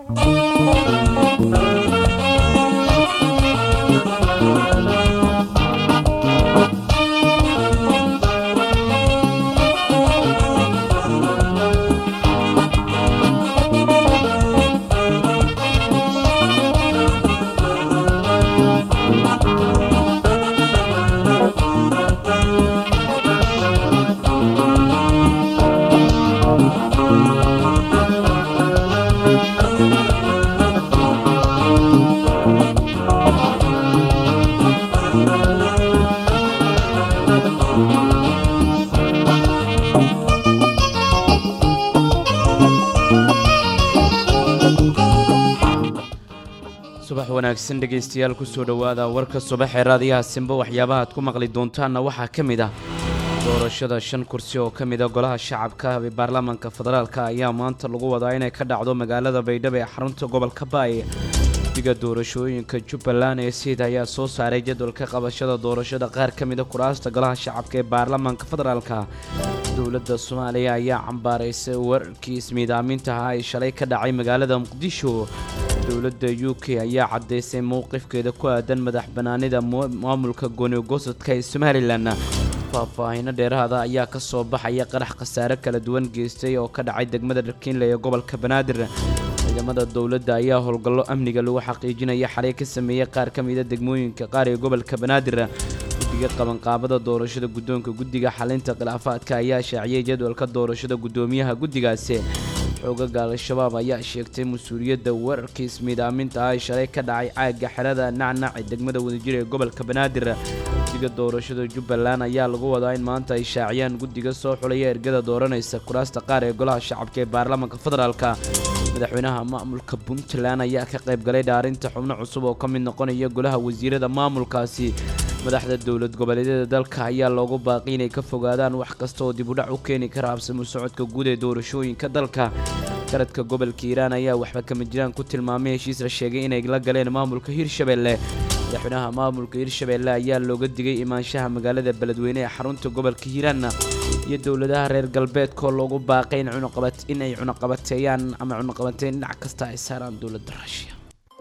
subax wanaagsan dhegaystayaal kusoo dhowaada warka subaxee raadiyaha simba waxyaabaha aad ku maqli doontaanna waxaa ka mid ah doorashada shan kursi oo ka mid a golaha shacabka ee baarlamaanka federaalka ayaa maanta lagu wadaa inay ka dhacdo magaalada baydhabo ee xarunta gobolka baay guddiga doorashooyinka jubbaland ee siid ayaa soo saaray jadwalka qabashada doorashada qaar ka mid a kuraasta golaha shacabka ee baarlamaanka federaalka dowladda soomaaliya ayaa cambaaraysay wararkii ismiidaaminta ahaa ee shalay ka dhacay magaalada muqdisho dowladda u k ayaa caddaysay mowqifkeeda ku aadan madax bannaanida maamulka goonigosadka ee somalilan faahfaahino dheeraada ayaa ka soo baxaya qarax khasaare kala duwan geystay oo ka dhacay degmada dharkiinle ee gobolka banaadir ciidamada dowladda ayaa howlgallo amniga lagu xaqiijinaya xalay ka sameeyey qaar ka mida degmooyinka qaar ee gobolka banaadir guddiga qabanqaabada doorashada guddoonka guddiga xalinta khilaafaadka ayaa shaaciyey jadwalka doorashada guddoomiyaha guddigaasi xoogaga al-shabaab ayaa sheegtay mas-uuliyadda wararkii ismiidaaminta ah ee shalay ka dhacay caagga xerada nacnac ee degmada wadajir ee gobolka banaadir guddiga doorashada jubbaland ayaa lagu wadaa in maanta ay shaaciyaan guddiga soo xulaya ergada dooranaysa kuraasta qaar ee golaha shacabka ee baarlamaanka federaalka madaxweynaha maamulka puntland ayaa ka qayb galay dhaarinta xubno cusub oo ka mid noqonaya golaha wasiirada maamulkaasi madaxda dowlad goboleedyada dalka ayaa loogu baaqi inay ka fogaadaan wax kasta oo dib udhac u keeni kara habsamo socodka guud ee doorashooyinka dalka garadka gobolka hiiraan ayaa waxba kama jiraan ku tilmaamay heshiis la sheegay inay la galeen maamulka hirshabelle madaxweynaha maamulka hirshabelle ayaa looga digay imaanshaha magaalada beledweyne ee xarunta gobolka hiiraan iyo dowladaha reer galbeedkoo loogu baaqay inay cunaqabateeyaan ama cunaqabateyn dhinac kasta ay saaraan dowladda ruushiya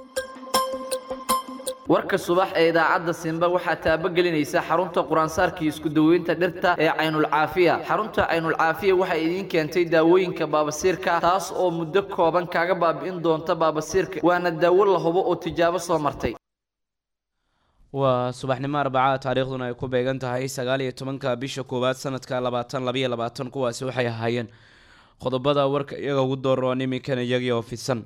warka subax ee idaacadda simba waxaa taabagelinaysa xarunta quraansaarkii isku daweynta dhirta ee caynulcaafiya xarunta caynulcaafiya waxay idiin keentay daawooyinka baabasiirka taas oo muddo kooban kaaga baabi'in doonta baabasiirka waana daawo la hubo oo tijaabo soo martay waa subaxnimo arbaca taariikhduna ay ku beegan tahay sagaal iyo tobanka bisha koowaad sanadka labaatan labayo labaatan kuwaasi waxay ahaayeen qodobada warka iyaga ugu dooroon iminkana iyagii oo fidsan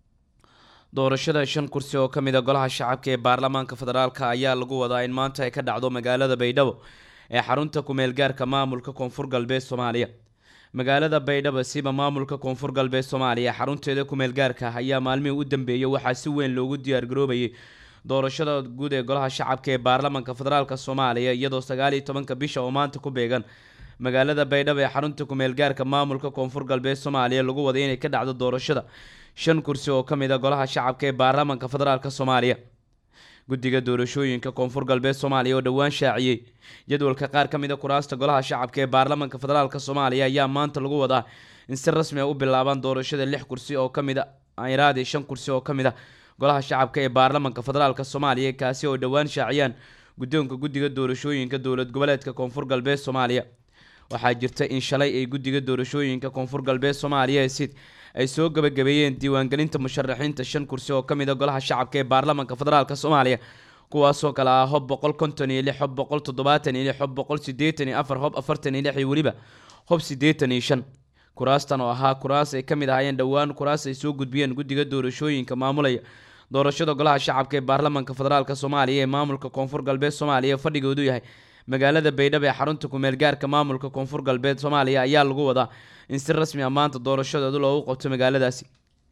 doorashada shan kursi oo ka mid a golaha shacabka ee baarlamaanka federaalka ayaa lagu wadaa in maanta ay ka dhacdo magaalada baydhabo ee xarunta ku-meelgaarka maamulka koonfur galbeed soomaaliya magaalada baydhabo siba maamulka koonfur galbeed soomaaliya xarunteeda ku-meelgaarka ayaa maalmihii u dambeeyey waxaa si weyn loogu diyaargaroobayay doorashada guud ee golaha shacabka ee baarlamaanka federaalk soomaaliya iyadoo sagaal iyo tobanka bisha oo maanta ku beegan magaalada baydhabo ee xarunta ku-meelgaarka maamulka koonfur galbeed soomaaliya lagu waday inay ka dhacdo doorashada shan kursi oo ka mid a golaha shacabka ee baarlamaanka federaalk soomaaliya guddiga doorashooyinka koonfur galbeed soomaaliya oo dhowaan shaaciyey jadwalka qaar ka mid a kuraasta golaha shacabka ee baarlamaanka federaalk soomaaliya ayaa maanta lagu wadaa in si rasmi a u bilaabaan doorashada lix kursi oo ka mid a iraadi shan kursi oo ka mid a golaha shacabka ee baarlamaanka federaalk soomaaliya kaasi oo dhowaan shaaciyaan guddoonka guddiga doorashooyinka dowlad goboleedka koonfur galbeed soomaaliya waxaa jirta in shalay ay guddiga doorashooyinka koonfur galbeed soomaaliya ee sid ay soo gabagabeeyeen diiwaangelinta musharaxiinta shan kursi oo ka mid a golaha shacabka ee baarlamaanka federaalk soomaaliya kuwaasoo kale ah hob boqol konton iyo lix hob boqol toddobaatan iyo lix hob boqol siddeetan iyo afar hob afartan iyo lix iyo weliba hob siddeetan iyo shan kuraastan oo ahaa kuraas ay ka mid ahaayeen dhowaan kuraas ay soo gudbiyeen guddiga doorashooyinka maamulaya doorashada golaha shacabka ee baarlamaanka federaalk soomaaliya ee maamulka koonfur galbeed soomaaliya fadhigoodu yahay magaalada baydhabo ee xarunta ku-meelgaarka maamulka koonfur galbeed soomaaliya ayaa lagu wadaa in si rasmi ah maanta doorashadooda loogu qabto magaaladaasi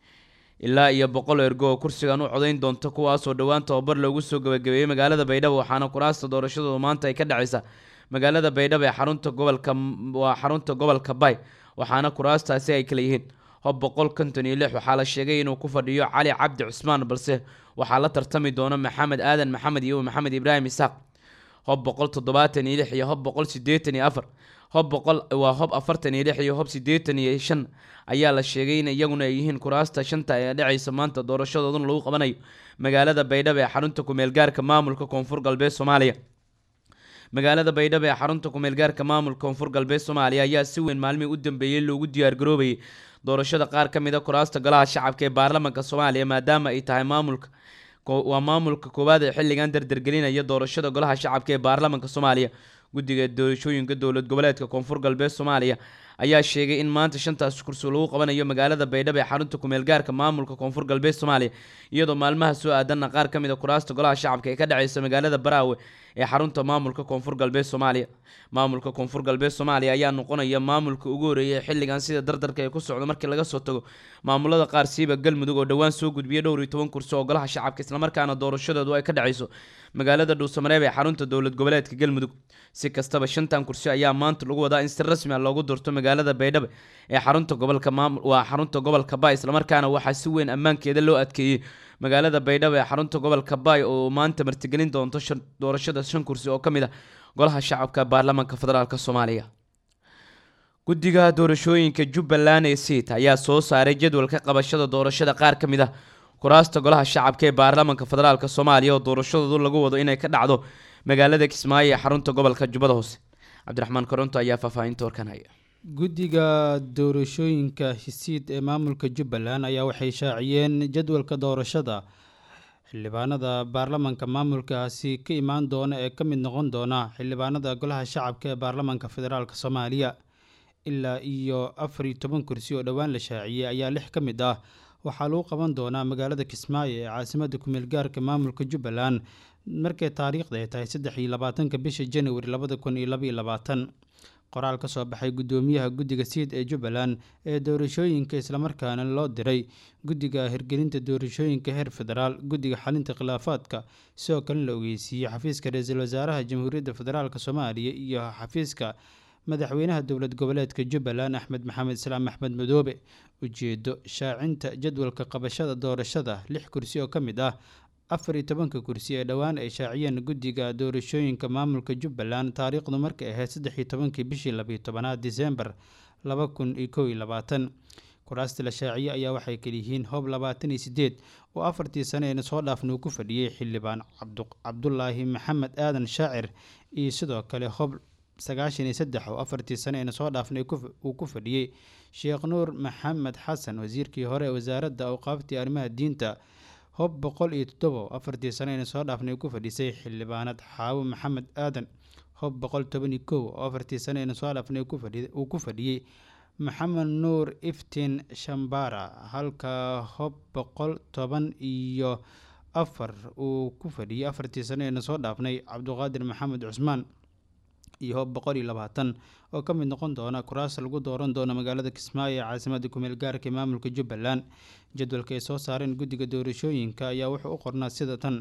ilaa iyo boqol ergo oo kursigan u codayn doonta kuwaasoo dhowaan tababar loogu soo gabagabeeyey magaalada baydhabo waxaana kuraasta doorashadooda maanta ay ka dhacaysa magaalada baydhabo ee xarunta gobolka waa xarunta gobolka bay waxaana kuraastaasi ay kala yihiin hob boqol konton iyo lix waxaa la sheegay inuu ku fadhiyo cali cabdi cusmaan balse waxaa la tartami doona maxamed aadan maxamed iyo maxamed ibraahim isaaq hob boqol toddobaatan iyo lix iyo hob boqol sideetan iyo afar hob boqol waa hob afartan iyo lix iyo hob sideetan iyo shan ayaa la sheegay in iyaguna ay yihiin kuraasta shanta ee dhacaysa maanta doorashadooduna lagu qabanayo magaalada baydhabo ee xarunta kumeel gaarka maamulka koonfur galbeed soomaaliya magaalada baydhabo ee xarunta kumeel gaarka maamulka koonfur galbeed soomaaliya ayaa si weyn maalmihii u dambeeyey loogu diyaargaroobayay doorashada qaar ka mid a kuraasta golaha shacabka ee baarlamaanka soomaaliya maadaama ay tahay maamulka waa maamulka koowaad ee xilligan dardargelinaya doorashada golaha shacabka ee baarlamaanka soomaaliya guddiga doorashooyinka dowlad goboleedka koonfur galbeed soomaaliya ayaa sheegay in maanta shantaas kursi lagu qabanayo magaalada baydhabo ee xarunta kumeel gaarka maamulka koonfur galbeed soomaaliya iyadoo maalmaha soo aadanna qaar ka mid a kuraasta golaha shacabka ee ka dhaceysa magaalada baraawe ee xarunta maamulka koonfur galbeed soomaaliya maamulka koonfur galbeed soomaaliya ayaa noqonaya maamulka ugu horeeyay xilligan sida dardarka ee ku socda markii laga soo tago maamulada qaar siiba galmudug oo dhowaan soo gudbiyay dhowr iyo toban kursi oo golaha shacabka islamarkaana doorashadoodu ay ka dhaceyso magaalada dhuusamareeb ee xarunta dowlad goboleedka galmudug si kastaba shantan kursi ayaa maanta lagu wadaa in si rasmi ah loogu doorto magaalada baydhabo ee xarunta gobolka maamul waa xarunta gobolka baay islamarkaana waxaa si weyn ammaankeeda loo adkeeyey magaalada baydhabo ee xarunta gobolka baay oo maanta martigelin doonto doorashada shan kursi oo ka mid ah golaha shacabka baarlamaanka federaalk soomaaliya guddiga doorashooyinka jubbaland ee siit ayaa soo saaray jadwalka qabashada doorashada qaar ka mid ah kuraasta golaha shacabka ee baarlamaanka federaalk soomaaliya oo doorashadoodu lagu wado inay ka dhacdo magaalada kismaayo ee xarunta gobolka jubbada hoose cabdiraxmaan koronto ayaa faahfaahinta warkan haya guddiga doorashooyinka hisiid ee maamulka jubbaland ayaa waxay shaaciyeen jadwalka doorashada xildhibaanada baarlamaanka maamulkaasi ka imaan doona ee ka mid noqon doona xildhibaanada golaha shacabka ee baarlamaanka federaalk soomaaliya ilaa iyo afar iyo toban kursi oo dhowaan la shaaciyey ayaa lix ka mid ah waxaa lagu qaban doonaa magaalada kismaayo ee caasimada kumeel gaarka maamulka jubbaland markay taariikhda ay tahay saddex iyo labaatanka bisha januari labada kun iyo labaiyo labaatan qoraal ka soo baxay guddoomiyaha guddiga siid ee jubbaland ee doorashooyinka islamarkaana loo diray guddiga hirgelinta doorashooyinka heer federaal guddiga xalinta khilaafaadka sidoo kale la ogeysiiyey xafiiska ra-iisul wasaaraha jamhuuriyadda federaalk soomaaliya iyo xafiiska madaxweynaha dowlad goboleedka jubbaland axmed maxamed islaam axmed madoobe ujeedo shaacinta jadwalka qabashada doorashada lix kursi oo ka mid ah afar iyo tobanka kursi ee dhowaan ay shaaciyeen guddiga doorashooyinka maamulka jubbaland taariikhdu markay ahayd saddex iyo tobankii bishii labiyo tobanaad disembar laba kun iyo kow iyo labaatan kuraasta la shaaciyey ayaa waxay kaliyihiin hob labaatan iyo sideed oo afartii sane eena soo dhaafna uu ku fadhiyey xildhibaan cabdulaahi maxamed aadan shaacir iyo sidoo kale hob sagaashan iyo saddex oo afartii sane eena soo dhaafnay uu ku fadhiyey sheekh nuur maxamed xasan wasiirkii hore ee wasaaradda awqaaftii arrimaha diinta hob boqol iyo toddobo afartii sane eena soo dhaafnay ku fadhisay xildhibaanad xaawo maxamed aadan hob boqol toban iyo kow oo afartii sane eena soo dhaafnay uu ku fadhiyey maxamed nuur iftiin shambara halka hob boqol toban iyo afar uu ku fadhiyey afartii sane eena soo dhaafnay cabduqaadir maxamed cusmaan iyo hob boqol iyo labaatan oo ka mid noqon doona kuraas lagu dooran doono magaalada kismaayo ee caasimada kumeel gaarka ee maamulka jubbaland jadwalka ay soo saareen guddiga doorashooyinka ayaa wuxuu u qornaa sida tan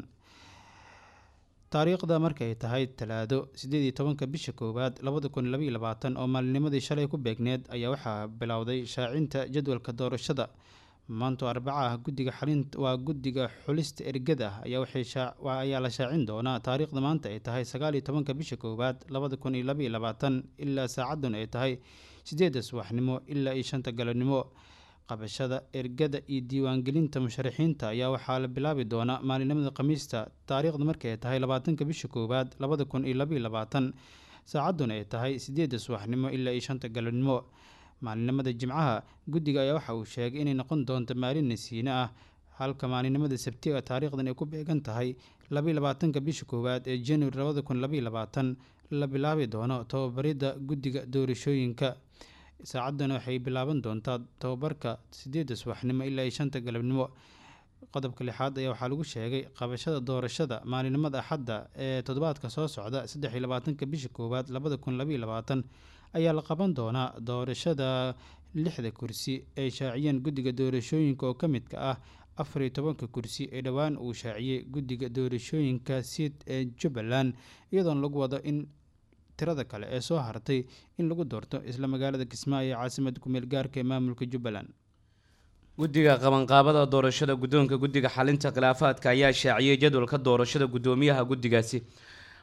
taariikhda markay tahay talaado sideed iyo tobanka bisha koowaad labada kun labaiyo labaatan oo maalinimadii shalay ku beegneed ayaa waxaa bilowday shaacinta jadwalka doorashada maanto arbaca ah guddiga xalin waa guddiga xulista ergada ayaa waxay ayaa la shaacin doonaa taariikhda maanta ay tahay sagaal iyo tobanka bisha koowaad labada kun iyo labaiyo labaatan ilaa saacadan ay tahay sideedda subaxnimo ilaa iyo shanta galabnimo qabashada ergada iyo diiwaangelinta musharaxiinta ayaa waxaa la bilaabi doonaa maalinimada khamiista taariikhda markay ay tahay labaatanka bisha koowaad labada kun iyo labaiyo labaatan saacaduna ay tahay sideedda subaxnimo ilaa iyo shanta galabnimo maalinimada jimcaha guddiga ayaa waxa uu sheegay inay noqon doonto maalin nasiine ah halka maalinimada sabtiga taariikhdan ay ku beegan tahay labaiyo labaatanka bisha koowaad ee januari labada kun labaiyo labaatan la bilaabi doono tababaridda guddiga doorashooyinka saacaddana waxay bilaaban doontaa tababarka sideedda subaxnimo ilaa iyo shanta galabnimo qodobka lixaad ayaa waxaa lagu sheegay qabashada doorashada maalinimada axadda ee toddobaadka soo socda saddex iyo labaatanka bisha koowaad labada kun labaiyo labaatan ayaa la qaban doonaa doorashada lixda kursi ay shaaciyeen guddiga doorashooyinka oo ka midka ah afar iyo tobanka kursi ee dhowaan uu shaaciyey guddiga doorashooyinka siid ee jubbaland iyadoona lagu wado in tirada kale ee soo hartay in lagu doorto isla magaalada kismaayo ee caasimada kumeel gaarka ee maamulka jubbaland guddiga qabanqaabada doorashada guddoonka guddiga xalinta khilaafaadka ayaa shaaciyey jadwalka doorashada guddoomiyaha guddigaasi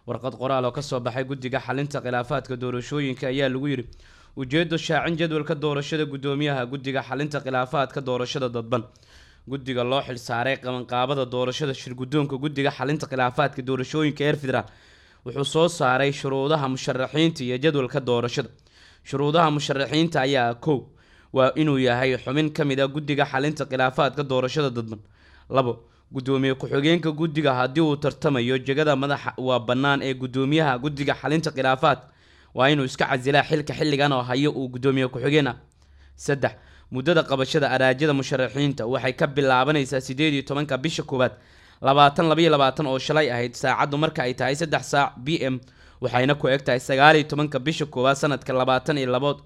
warqad qoraal oo kasoo baxay guddiga xalinta khilaafaadka doorashooyinka ayaa lagu yidhi ujeedo shaacin jadwalka doorashada guddoomiyaha guddiga xalinta khilaafaadka doorashada dadban guddiga loo xilsaaray qabanqaabada doorashada shirguddoonka guddiga xalinta khilaafaadka doorashooyinka heer federaal wuxuu soo saaray shuruudaha musharaxiinta iyo jadwalka doorashada shuruudaha musharaxiinta ayaa kow waa inuu yahay xubin ka mid a guddiga xalinta khilaafaadka doorashada dadban labo guddoomiye ku-xigeenka guddiga haddii uu tartamayo jegada madaxa waa bannaan ee guddoomiyaha guddiga xalinta khilaafaadka waa inuu iska casilaa xilka xilligan oo hayo uu guddoomiye ku-xigeen ah saddex muddada qabashada araajada musharaxiinta waxay ka bilaabanaysaa sideed iyo tobanka bisha koowaad labaatan labayo labaatan oo shalay ahayd saacaddu marka ay tahay saddex saac b m waxayna ku eg tahay sagaal iyo tobanka bisha koowaad sanadka labaatan iyo labood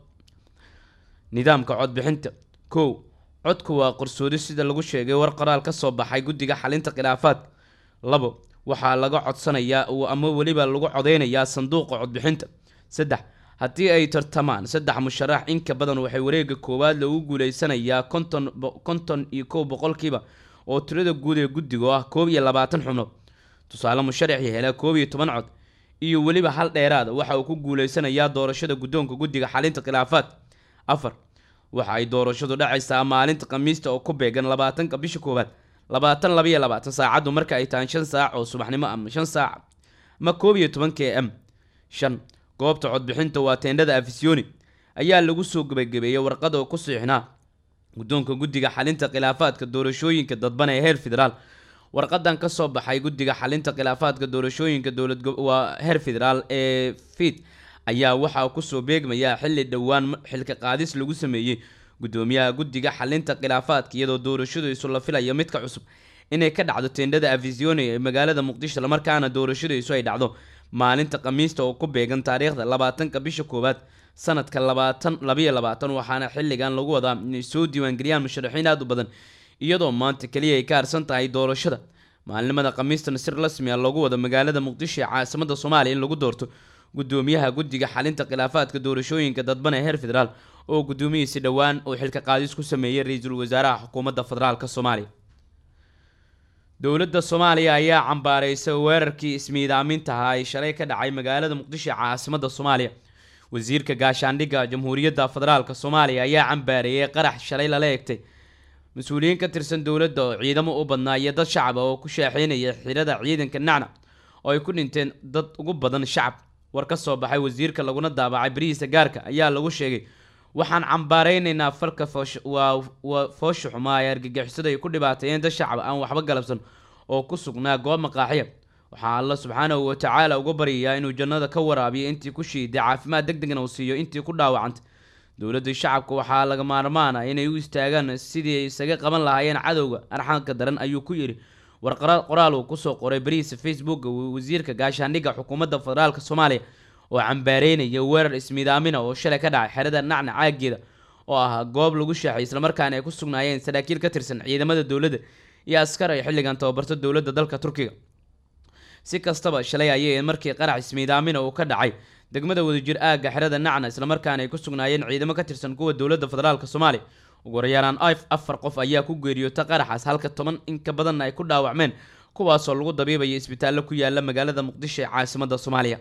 nidaamka codbixinta kow codku waa qarsoodi sida lagu sheegay war qoraal ka soo baxay guddiga xalinta khilaafaadka labo waxaa laga codsanayaa ama weliba lagu codeynayaa sanduuqa codbixinta saddex haddii ay tartamaan saddex musharax inka badan waxay wareega koowaad lagu guuleysanayaa konton konton iyo kow boqolkiiba oo tirada guud ee guddiga oo ah koob iyo labaatan xubnood tusaale musharaxii hela koob iyo toban cod iyo weliba hal dheeraada waxa uu ku guuleysanayaa doorashada guddoonka guddiga xalinta khilaafaadka afar waxa ay doorashadu dhacaysaa maalinta khamiista oo ku beegan labaatanka bisha koowaad labaatan labaiyo labaatan saacaddu marka ay tahay shan saac oo subaxnimo ama shan saac ama koob iyo toban k m shan goobta codbixinta waa teendhada afisyooni ayaa lagu soo gebagabeeyey warqad oo ku siixnaa guddoonka guddiga xalinta khilaafaadka doorashooyinka dadban ee heer federaal warqadan ka soo baxay guddiga xalinta khilaafaadka doorashooyinka dowlad waa heer federaal ee fiid ayaa waxaa kusoo beegmayaa xilli dhowaan xilka qaadis lagu sameeyey guddoomiyaha guddiga xalinta khilaafaadka iyadoo doorashadiisu la filayo midka cusub inay ka dhacdo teendhada afisyooni ee magaalada muqdisho islamarkaana doorashadiisu ay dhacdo maalinta khamiista oo ku beegan taariikhda labaatanka bisha koowaad sanadka labaatan labayo labaatan waxaana xilligan lagu wadaa inay soo diiwaangeliyaan musharaxiin aada u badan iyadoo maanta keliya ay ka harsan tahay doorashada maalinimada khamiistana si rasmi a loogu wado magaalada muqdisho ee caasimada soomaaliya in lagu doorto guddoomiyaha guddiga xalinta khilaafaadka doorashooyinka dadban ee heer federaal oo guddoomiyiisi dhowaan uu xilka qaadis ku sameeyey ra-iisul wasaaraha xukuumadda federaalk soomaaliya dowladda soomaaliya ayaa cambaaraysay weerarkii ismiidaaminta ahaa ay shalay ka dhacay magaalada muqdisho ee caasimada soomaaliya wasiirka gaashaandhigga jamhuuriyadda federaalk soomaaliya ayaa cambaareeyey qarax shalay lala egtay mas-uuliyiin ka tirsan dowladda oo ciidamo u badnaa iyo dad shacaba oo ku shaaxeynaya xirada ciidanka nacna oo ay ku dhinteen dad ugu badan shacab war ka soo baxay wasiirka laguna daabacay barihiisa gaarka ayaa lagu sheegay waxaan cambaareynaynaa falka waa foosha xumaa ee argagixisada ay ku dhibaateeyeen dad shacab aan waxba galabsan oo ku sugnaa goob maqaaxiya waxaa alla subxaanahu watacaala uga baryayaa inuu jannada ka waraabiyo intii ku shiiday caafimaad deg degna uu siiyo intii ku dhaawacantay dowladda shacabka waxaa laga maarmaana inay u istaagaan sidii ay isaga qaban lahaayeen cadowga arxanka daran ayuu ku yidhi warqara qoraal uu kusoo qoray barihiisa facebooka wasiirka gaashaandhigga xukuumadda federaalk soomaaliya oo cambaareynaya weerar ismiidaamina oo shalay ka dhacay xerada nacna caageeda oo ahaa goob lagu shaaxay islamarkaana ay ku sugnaayeen saraakiil ka tirsan ciidamada dowladda iyo askar ay xilligan tababarto dowladda dalka turkiga si kastaba shalay ayay markii qarax ismiidaamina uu ka dhacay degmada wadajir aagga xerada nacna islamarkaana ay ku sugnaayeen ciidamo ka tirsan kuwa dowladda federaalk soomaaliya ugu horyaalaan if afar qof ayaa ku geeriyoota qaraxaas halka toban in ka badanna ay ku dhaawacmeen kuwaasoo lagu dabiibaya isbitaallo ku yaala magaalada muqdisho ee caasimada soomaaliya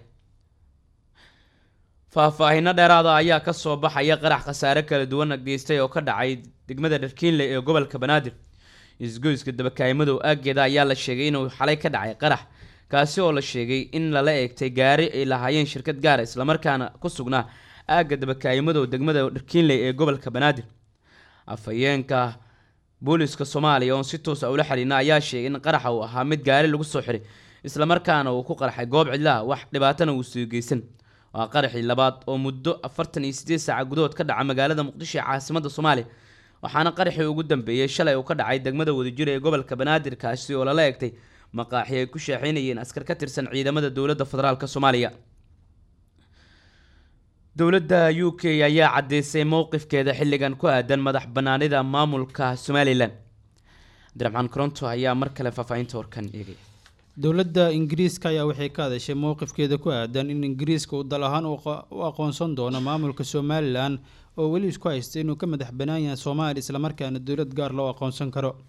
faahfaahinno dheeraada ayaa ka soo baxaya qarax khasaare kala duwan geystay oo ka dhacay degmada dharkiinle ee gobolka banaadir isgoyska dabakaayimadow aaggeeda ayaa la sheegay inuu xalay ka dhacay qarax kaasi oo la sheegay in lala eegtay gaari ay lahaayeen shirkad gaara islamarkaana ku sugnaa aagga dabakaayimadow degmada dharkiinle ee gobolka banaadir afhayeenka booliska soomaaliya oon si toosa ula xiriirna ayaa sheegay in qaraxa uu ahaa mid gaari lagu soo xiray islamarkaana uu ku qarxay goob cidlaha wax dhibaatana uu soo geysan waa qaraxii labaad oo muddo afartan iyo sideed saaca gudahood ka dhaca magaalada muqdisho ee caasimada soomaaliya waxaana qaraxii ugu dambeeyey shalay uu ka dhacay degmada wadajir ee gobolka banaadir kaasi oo lala egtay maqaaxi ay ku shaaxeynayeen askar ka tirsan ciidamada dowladda federaalk soomaaliya dowladda u k ayaa caddeysay mowqifkeeda xilligan ku aadan madax banaanida maamulka somalilan abdiraxmaan koronto ayaa mar kale faahfaahinta warkan eegay dowladda ingiriiska ayaa waxay ka hadashay mowqifkeeda ku aadan in ingiriiska uu dal ahaan u aqoonsan doono maamulka somalilan oo weli isku haysta inuu ka madax banaan yahay soomaaliya islamarkaana dowlad gaar loo aqoonsan karo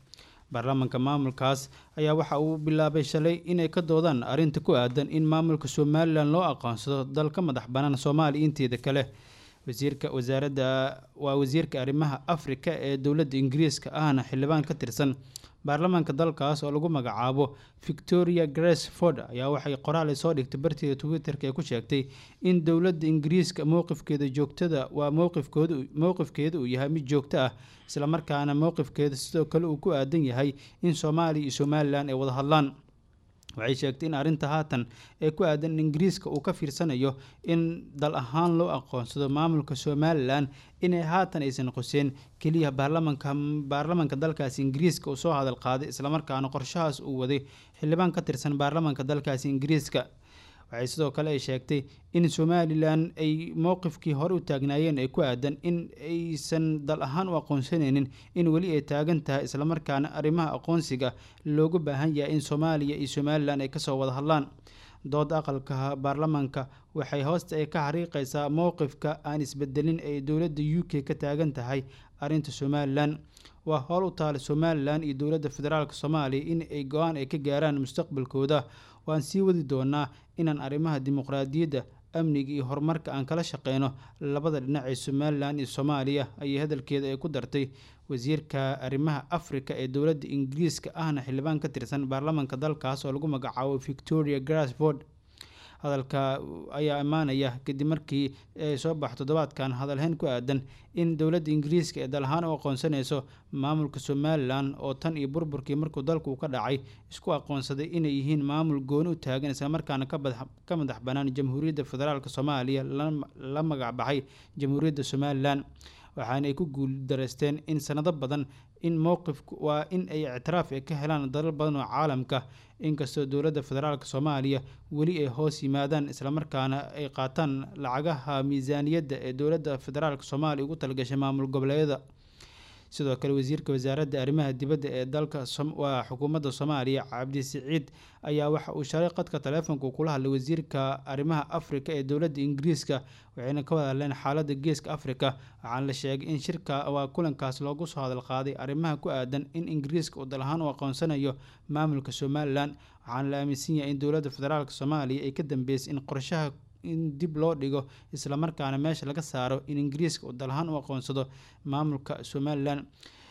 baarlamaanka maamulkaas ayaa waxa uu bilaabay shalay inay ka doodaan arrinta ku aadan in maamulka somalilan loo aqoonsado dalka madax bannaan soomaaliya inteeda kale wasiirka wasaaradda waa wasiirka arrimaha afrika ee dowladda ingiriiska ahna xildhibaan ka tirsan baarlamaanka dalkaas oo lagu magacaabo victoria grace ford ayaa waxay qoraal ay soo dhigtay barteeda twitter-ka ee ku sheegtay in dowladda ingiriiska mowqifkeeda joogtada waa mowqifkooda mowqifkeeda uu yahay mid joogto ah islamarkaana mowqifkeeda sidoo kale uu ku aadan yahay in soomaaliya iyo somalilan ay wada hadlaan waxay sheegtay in arrinta haatan ee ku aadan in ingiriiska uu ka fiirsanayo in dal ahaan loo aqoonsado maamulka somalilan inay haatan aysan qoseen keliya baarlamanka baarlamanka dalkaasi ingiriiska uu soo hadal qaaday islamarkaana qorshahaas uu waday xildhibaan ka tirsan baarlamanka dalkaasi ingiriiska waxay sidoo kale ay sheegtay in somalilan ay mowqifkii hore u taagnaayeen ay ku aadan in aysan dal ahaan u aqoonsanaynin in weli ay taagan tahay islamarkaana arrimaha aqoonsiga loogu baahan yahay in soomaaliya iyo somalilan ay kasoo wada hadlaan dooda aqalka baarlamaanka waxay hoosta ay ka xariiqaysaa mowqifka aan isbedelin ee dowladda u k ka taagan tahay arrinta somalilan waa howl u taala somalilan iyo dowladda federaalk soomaaliya in ay go-aan ay ka gaaraan mustaqbalkooda waan sii wadi doonaa inaan arrimaha dimuqraadiyadda amniga iyo horumarka aan kala shaqeyno labada dhinac ee somalilan iyo soomaaliya ayay hadalkeeda ay ku dartay wasiirka arrimaha afrika ee dowladda ingiriiska ahna xildhibaan ka tirsan baarlamaanka dalkaas oo lagu magacaabo victoria grasford hadalka ayaa imaanaya kadib markii ay soo baxo toddobaadkan hadalhayn ku aadan in dowladda ingiriiska ee dal ahaan u aqoonsanayso maamulka somalilan oo tan iyo burburkii markuu dalku ka dhacay isku aqoonsaday inay yihiin maamul gooni u taagan islamarkaana ka madax bannaan jamhuuriyadda federaalk soomaaliya la magac baxay jamhuuriyadda somalilan waxaana ay ku guuldareysteen in sanado badan in mowqifku waa in ay ictiraaf ka helaan dalal badan oo caalamka inkastoo dowladda federaalk soomaaliya weli ay hoos yimaadaan islamarkaana ay qaataan lacagaha miisaaniyadda ee dowladda federaalk soomaaliya ugu talgashay maamul goboleedyada sidoo kale wasiirka wasaaradda arrimaha dibadda ee dalka waa xukuumadda soomaaliya cabdisiciid ayaa waxa uu shalay qadka taleefonka kula hadlay wasiirka arrimaha afrika ee dowladda ingiriiska waxayna ka wada hadleen xaaladda geeska afrika waxaana la sheegay in shirka waa kulankaas loogu soo hadal qaaday arrimaha ku aadan in ingiriiska uu dal ahaan u aqoonsanayo maamulka somalilan waxaana la aaminsan yahay in dowladda federaalk soomaaliya ay ka dambeysay in qorshaha in dib loo dhigo islamarkaana meesha laga saaro in ingiriiska uu dal ahaan u aqoonsado maamulka somalilan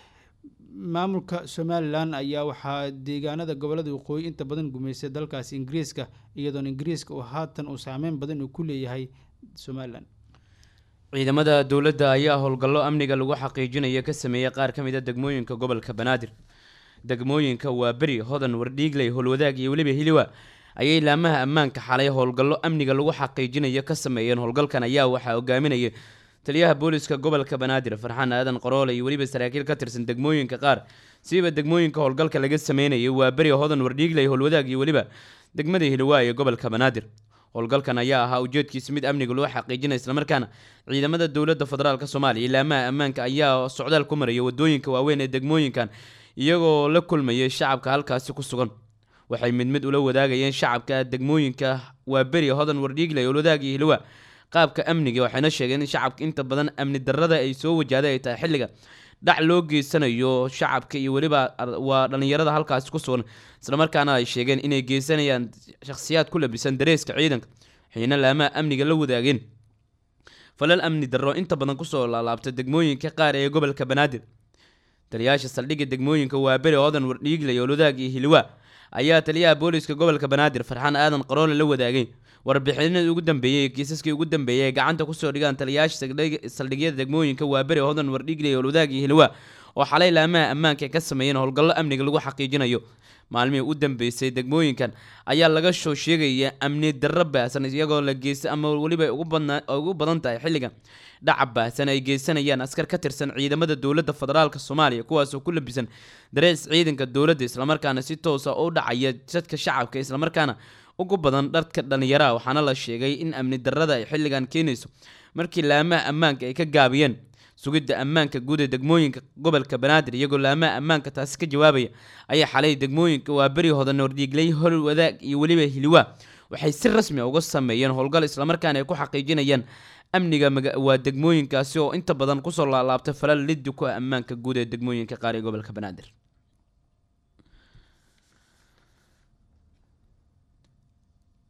maamulka somalilan ayaa waxaa deegaanada gobolada waqooyi inta badan gumeystay dalkaasi ingiriiska iyadoona ingiriiska uu haatan uu saameyn badan uu ku leeyahay somalilan ciidamada dowladda ayaa howlgallo amniga lagu xaqiijinayo ka sameeyey qaar ka mid a degmooyinka gobolka banaadir degmooyinka waa beri hodan wardhiigley howlwadaag iyo weliba hiliwa ayay laamaha ammaanka xalay howlgallo amniga lagu xaqiijinayo ka sameeyeen howlgalkan ayaa waxaa hogaaminaya taliyaha booliska gobolka banaadir farxaan aadan qoroole iyo weliba saraakiil ka tirsan degmooyinka qaar siiba degmooyinka howlgalka laga sameynayay waa beri hodan wardhiigley howlwadaag iyo weliba degmada hiliwaa ee gobolka banaadir howlgalkan ayaa ahaa ujeedkiisa mid amniga loo xaqiijinaya islamarkaana ciidamada dowladda federaalk soomaaliya laamaha ammaanka ayaa socdaal ku maraya wadooyinka waaweyn ee degmooyinkan iyagoo la kulmayay shacabka halkaasi ku sugan waxay mid mid ula wadaagayeen shacabka degmooyinka waa beri hodan wardhiigley howlwadaag iyo hiliwa qaabka amniga waxayna sheegeen in shacabka inta badan amni darrada ay soo wajahday ay tahay xilliga dhac loo geysanayo shacabka iyo weliba waa dhallinyarada halkaasi ku sugan islamarkaana ay sheegeen inay geysanayaan shakhsiyaad ku labisan dareeska ciidanka waxayna laamaha amniga la wadaageen falal amni darro inta badan kusoo laalaabta degmooyinka qaar ee gobolka banaadir taliyaasha saldhigga degmooyinka waa beri hodan wardhiigley howlwadaag iyo hiliwa ayaa taliyaha booliska gobolka banaadir farxaan aadan qaroole la wadaagay warbixinadii ugu dambeeyey kiisaskii ugu dambeeyey ay gacanta kusoo dhigaan taliyaasha saldhigyada degmooyinka waa beri hodan wardhiigley howlwadaag iyo hiliwa oo xalay laamaha ammaanka ay ka sameeyeen howlgallo amniga lagu xaqiijinayo maalmihii u dambeysay degmooyinkan ayaa laga soo sheegaya amni darro baahsan iyagoo la geysta ama weliba ugu badan tahay xilligan dhaca baahsan ay geysanayaan askar ka tirsan ciidamada dowladda federaalk soomaaliya kuwaasoo ku labisan darees ciidanka dowladda islamarkaana si toosa u dhacaya dadka shacabka islamarkaana ugu badan dharka dhallinyaraha waxaana la sheegay in amni darrada ay xilligan keenayso markii laamaha ammaanka ay ka gaabiyeen sugidda ammaanka guud ee degmooyinka gobolka banaadir iyagoo laamaha ammaanka taasi ka jawaabaya ayaa xalay degmooyinka waa beri hodan wardhiigley hol wadaag iyo weliba hiliwaa waxay si rasmi uga sameeyeen howlgal islamarkaana ay ku xaqiijinayaan amniga waa degmooyinkaasi oo inta badan kusoo laalaabtay falal liddi ku ah ammaanka guud ee degmooyinka qaar ee gobolka banaadir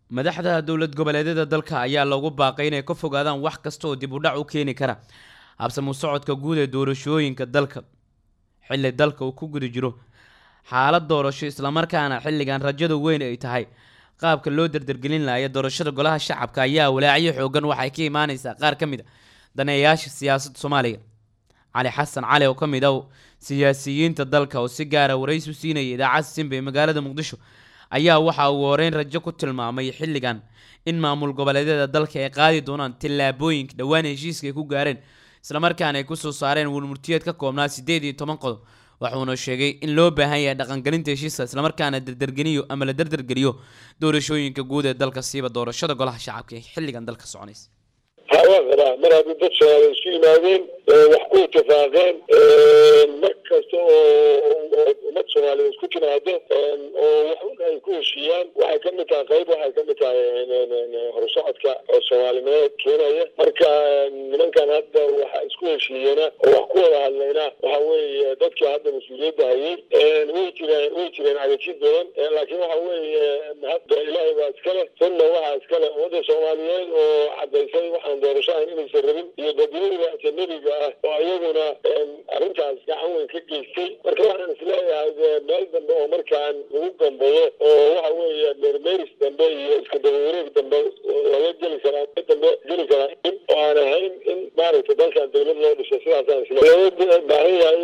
madaxda dowlad goboleedyada dalka ayaa loogu baaqay inay ka fogaadaan wax kasta oo dib u dhac u keeni kara habsamu socodka guud ee doorashooyinka dalka xilli dalka uu ku guda jiro xaalad doorasho islamarkaana xilligan rajada weyn ay tahay qaabka loo dardargelin laaya doorashada golaha shacabka ayaa walaacyo xoogan waxay ka imaaneysaa qaar ka mid a daneeyayaasha siyaasadda soomaaliya cali xasan cali oo ka mid ah siyaasiyiinta dalka oo si gaara waraysi u siinaya idaacadda simba ee magaalada muqdisho ayaa waxa uu horeyn rajo ku tilmaamay xilligan in maamul goboleedyada dalka ay qaadi doonaan tillaabooyinka dhowaan heshiiska ay ku gaareen islamarkaana ay kusoo saareen warmurtiyeed ka koobnaa siddeed iyo toban qodob waxuuna sheegay in loo baahan yahay dhaqangelinta heshiiska islamarkaana dardargeliyo ama la dardargeliyo doorashooyinka guud ee dalka siiba doorashada golaha shacabka ee xilligan dalka soconaysa ha waan qabaa mar haddii dad soomaaliya isu yimaadeen wax ku itifaaqeen mar kasta oo ummad soomaaliya isku timaado oo wax un ay ku heshiiyaan waxay ka mid tahay qayb waxay ka mid tahay horusocodka oo soomaalinimeed keenaya marka nimankan hadda waxa isku heshiiyena oo wax ku wada hadlayna waxa weeye dadkii hadda mas-uuliyadda hayay way jireen way jireen cagajid badan laakiin waxa weeye hadda ilaahay baa iskale sunna waxaa iskale ummadda soomaaliyeed oo cadaysay waxaan doorasho ahayn inaysan rabin iyo dadweyniga ajanabiga ah oo iyaguna arrintaas gacan weyn ka geystay marka waxaan isleeyahay meel dambe oo markaan lagu gambayo oo waxa weeye meermeeris dambe iyo iska dabawareeg dambe laga geli karaa dambe geli karaa in oo aan ahayn in maaragtay dalkan dawlad loo dhiso sidaasaan isle looga baahan yahay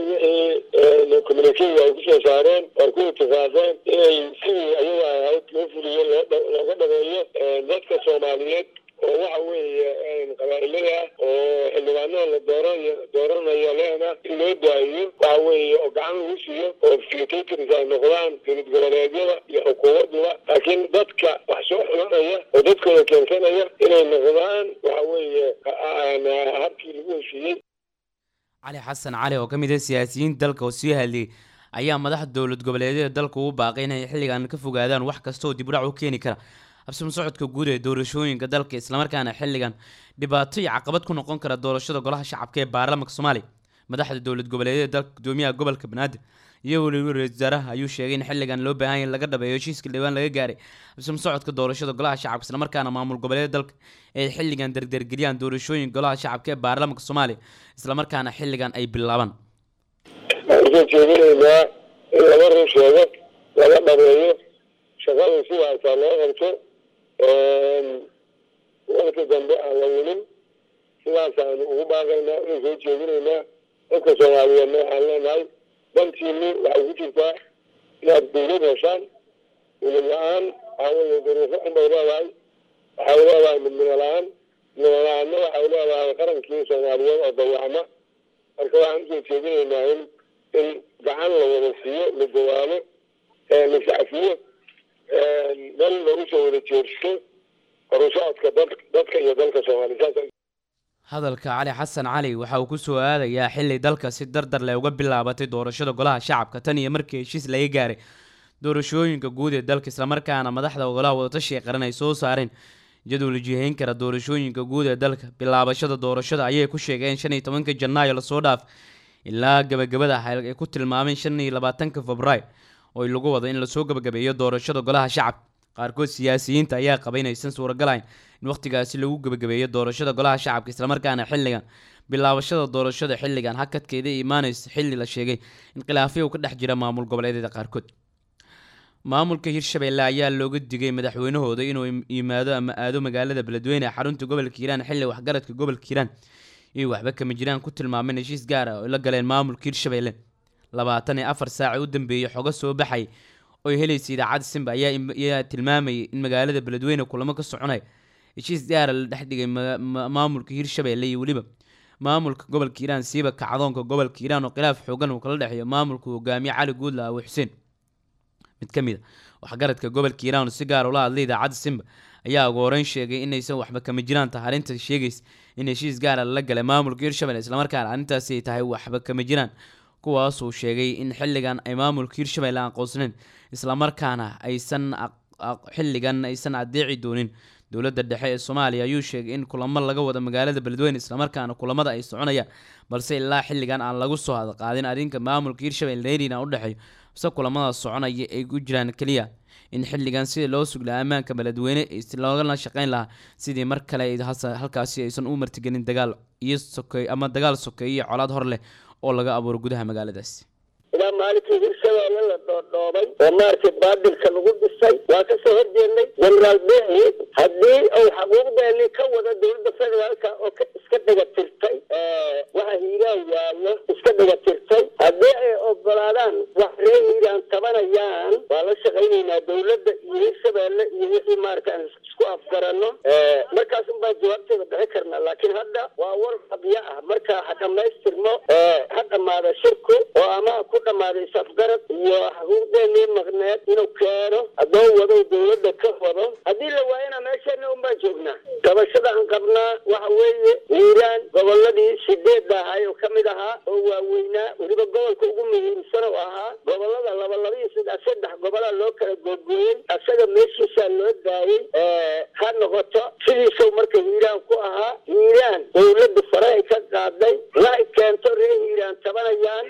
wixii communicatiga ay kusoo saareen oo ku itifaaqeen inay sidii ayaga ahayd loo fuliyo looga dhameeyo dadka soomaaliyeed oo waxa weeye qabaa'ilada oo xildhibaanada la dooranayo dooranayo leena in loo daayiyo waxa weeye oo gacan lagu siiyo oo facilitators ay noqdaan dowlad goboleedyada iyo xukuumaduba laakiin dadka wax soo xulanaya oo dadkooda keensanaya inay noqdaan waxa weeye habkii lagu heshiiyey cali xasan cali oo ka mid ah siyaasiyiinta dalka oo sii hadliyey ayaa madaxda dowlad goboleedyada dalka ugu baaqay inay xilligan ka fogaadaan wax kasta oo dib u dhac u keeni kara habsama socodka guud ee doorashooyinka dalka islamarkaana xilligan dhibaato iyo caqabad ku noqon kara doorashada golaha shacabka ee baarlamaanka soomaaliya madaxda dowlad goboleedyada dalka gudoomiyaha gobolka banaadir iyo weliba ra-isul wasaaraha ayuu sheegay in xilligan loo baahan yahay laga dhabeeyo heshiiska dhawaan laga gaaray habsama socodka doorashada golaha shacabka islamarkaana maamul goboleeda dalka ay xilligan dardargeliyaan doorashooyinka golaha shacabka ee baarlamaanka soomaaliya islamarkaana xilligan ay bilaabaan waxaan jeedinaynaa in laba run sheego laga dhabeeyo shaqada sidaasaa loo qabto warka dambe aan la welin sidaasaanu ugu baaqaynaa inay soo jeedinaynaa dadka soomaaliyeedna waxaan leenahay dantiini waxay ku jirtaa inaad dawlad heshaan dawlad la-aan waxaa weeye duruufo unbay leedahay waxay leedahay midnimo la-aan midnimo la-aanna waxay leedahay qarankii soomaaliyeed oo dayacma marka waxaan usoo jeedinaynaa in in gacan la wada siiyo la dawaalo la sacfiyo meel lagu soo wada jeersto horusocodka dadka iyo dalka soomaaliya hadalka cali xasan cali waxa uu kusoo aadayaa xili dalka si dardar leh uga bilaabatay doorashada golaha shacabka tan iyo markii heshiis laga gaaray doorashooyinka guud ee dalka islamarkaana madaxda golaha wadatashiga qaran ay soo saareen jadwal jihayn kara doorashooyinka guud ee dalka bilaabashada doorashada ayay ku sheegeen shan iyo tobanka janaayo lasoo dhaaf ilaa gabagabada ay ku tilmaameen shan iyo labaatanka februaayo oo lagu wado in lasoo gabagabeeyo doorashada golaha shacabka qaarkood siyaasiyiinta ayaa qaba inaysan suuragalayn in wakhtigaasi lagu gabagabeeyo doorashada golaha shacabka islamarkaana xilligan bilaabashada doorashada xilligan hakadkeeda imaaneysa xilli la sheegay in khilaafyo ka dhex jira maamul goboleedyada qaarkood maamulka hirshabeelle ayaa looga digay madaxweynahooda inuu yimaado ama aado magaalada beledweyne ee xarunta gobolka hiiraan xilli waxgaradka gobolka hiiraan iyo waxba kama jiraan ku tilmaameen heshiis gaar ah oo la galeen maamulka hirshabeelle labaatan iyo afar saaca u dambeeyey xogo soo baxay oo helaysa idaacadda simba ayaa tilmaamayay in magaalada beledweyne kulamo ka soconaya heshiis gaara la dhex dhigay maamulka hirshabeelle iyo weliba maamulka gobolka hiiraan siiba kacdoonka gobolka hiiraan oo khilaaf xoogan uu kala dhexeeyo maamulka hogaamiye cali guudla awi xuseen mid ka mid a waxgaradka gobolka hiiraan oo si gaar ula hadlay idaacadda simba ayaa ugu horeyn sheegay inaysan waxba kama jiraan tahay arrinta sheegaysa in heshiis gaara lala galay maamulka hirshabelle islamarkaana arrintaasi ay tahay waxba kama jiraan kuwaasuu sheegay in xilligan ay maamulka hirshabelle aqoonsanayn islamarkaana aysan xilligan aysan adeeci doonin dowladda dhexe ee soomaaliya ayuu sheegay in kulamo laga wado magaalada beledweyne islamarkaana kulamada ay soconayaan balse ilaa xilligan aan lagu soo hadqaadin arrinka maamulka hirshabelle nairobi u dhexeeyo se kulamada soconaya ay ku jiraan keliya in xilligan sidii loo suglaa ammaanka beledweyne loogana shaqeyn lahaa sidii mar kale halkaasi aysan u martigelin dagaal iyo sokeey ama dagaal sokeeye iyo colaad hor leh oo laga abuuro gudaha magaaladaasi ilaa maalinkii hirshabeelle la dhoodhoobay oo maaragtay baadilka lagu dhisay waa kasoo horjeednay generaal behi haddii uu xaquuqdeeni ka wada dowladda federaalka oo iska dhiga tirtay waxa hiiraan yaallo iska dhiga tirtay haddii ay ogolaadaan wax ree hiiraan tabanayaan waa la shaqaynaynaa dowladda iyo hirshabeelle iyo wixii maaragta aan isku afgarano markaas unbaan jawaabteeda bixi karnaa laakiin hadda waa war qabyo ah marka ha dhamaystirmo ha dhamaada shirku oo ama ku dhamaaday safgarad iyo xuquuqdeenii maqneed inuu keeno haddoo wado dowladda ka wado haddii la waayana meesheena unbaan joognaa gabashada aan qabnaa waxa weeye hiiraan goboladii sideedda ahay oo kamid ahaa oo waaweynaa weliba gobolka ugu muhiimsan oo ahaa gobolada laba laba iyo saddex saddex gobolaa loo kala googooyey asaga meeshiisaa loo daayey ha noqoto sidiisau marka hiiraan ku ahaa hiiraan dowladda farahay ka qaaday waxay keento ree hiiraan tabanayaan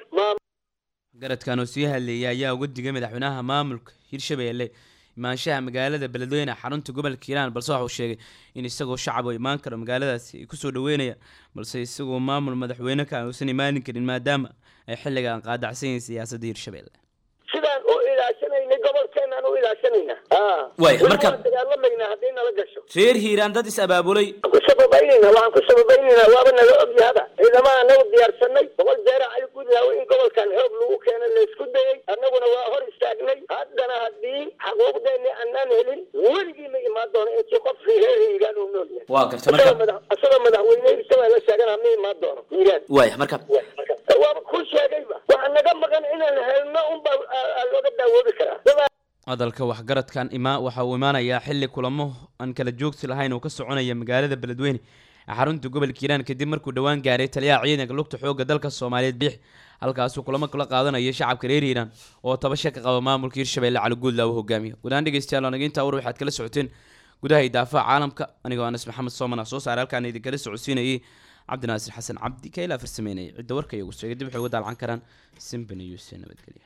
garadkan oo sii hadleeyay ayaa uga digay madaxweynaha maamulka hirshabeelle imaanshaha magaalada beledweyne xarunta gobolka hiiraan balse waxauu sheegay in isagoo shacab oo imaan karo magaaladaasi ay kusoo dhaweynayaan balse isagoo maamul madaxweyne ka uusan imaanin karin maadaama ay xilligan qaadacsan yihiin siyaasadda hirshabeelle sidaan u ilaashanaynay gobolkeenaan u ilaashanaynaa Waay, marka- waan dagaalamaynaa haddii nala gasho reer hiiraan dad is abaabulay ku sababaynayna waxaan ku sababaynaynaa waaba naga ogyahada ciidamaha anagu diyaarsanay boqol jeera cali gudlaawe in gobolkan xoog lagu keeno laysku dayey annaguna waa hor istaagnay haddana haddii xaquuqdeeni annaan helin weligii ma imaan doono intii qof reer hiiraan uu nool yahay waa garta asagoo madax asagoo madaxweyne hirshabeelle sheegana ma imaan doono hiiraan waaya marka waaba ku sheegayba waxa naga maqan inaan helno unbaa aa- aa looga daawoobi karaa Dadaa- hadalka waxgaradkan ima waxa uu imaanayaa xilli kulamo aan kala joogsi lahayn oo ka soconaya magaalada beledweyne ee xarunta gobolka hiiraan kadib markuu dhowaan gaaray taliyaha ciidanka lugta xoogga dalka soomaaliyeed biix halkaasuu kulamo kula qaadanaya shacabka reer hiiraan oo tabasha ka qaba maamulka hirshabeelle cali guudla uu hogaamiyo gudahaan dhegeystayaal anaga intaa war waxaad kala socoteen gudaha idaafaha caalamka anigoo anas maxamed soomana soo saaray halkaan idinkala socodsiinayay cabdinaasir xasan cabdi ka ilaa farsameynayay cidda warka iyagu sheegay dib waxay uga daalcan karaan simba news ee nabadgelya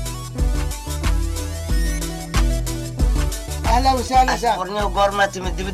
اهلا وسهلا warniyo goormaa timid dibadda